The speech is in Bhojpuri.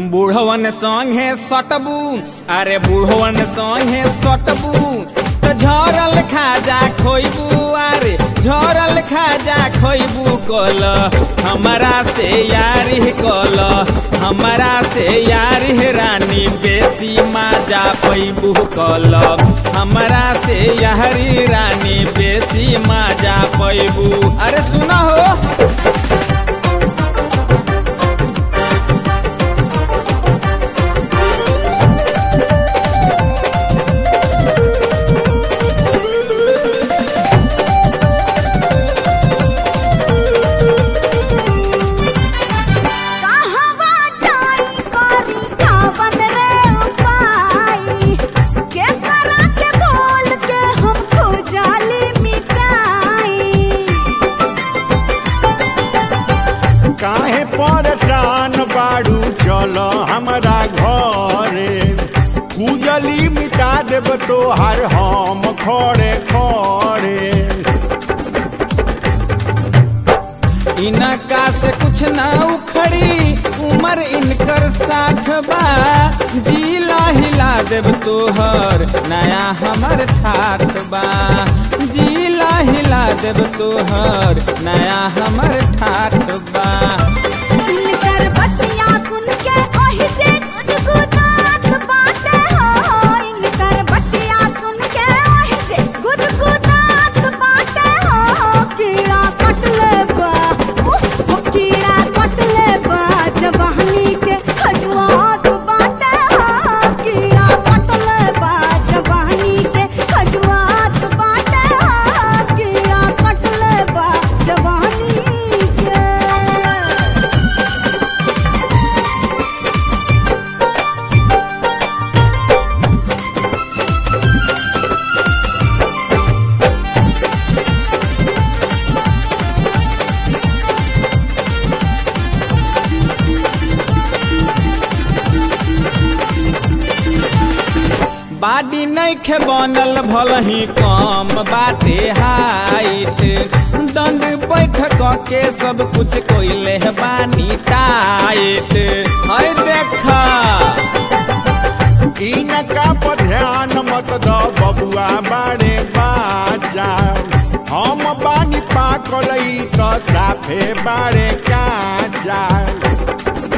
बूढ़वन संगे सटबू अरे बूढ़वन संगे सटबू तो झरल खाजा खोइबू अरे झरल खाजा खोइबू कल हमरा से यारी कल हमरा से यारी रानी बेसी माजा पैबू कल हमरा से यारी रानी बेसी माजा पैबू अरे सुना हो कहवा जाई करी कावन रे उपाई के करा के बोल के हम खुजाली मिटाई काहे परेशान बाड़ू चल हमरा घरे कुजली मिटा देब तोहार हम खड़े खड़े इनका से कुछ ना उखड़ी उम्र इनकर साठ बा जिला हिला देव तोहर नया हमर ठाठ बा जिला हिला देव तोहर नया हमर ठाठ बा इनकर बतिया सुन के ओहि जे गुदगुदात बाटे हो इनकर बतिया सुन के ओहि जे गुदगुदात बाटे हो कीड़ा कटले बा उफ कीड़ा कटले बा जवानी के खजुआत बाटे हो कीड़ा कटले बा जवानी के खजुआत बाटे हो कीड़ा कटले बा जवानी के बाडी नैखे बनल भलही कम बाटे हाइट दंड बैठक के सब कुछ कोइले बानी टाइट है देखा इनका पर ध्यान मत द बबुआ बाड़े बाजा हम बानी पाकल ई त साफे बाड़े काजा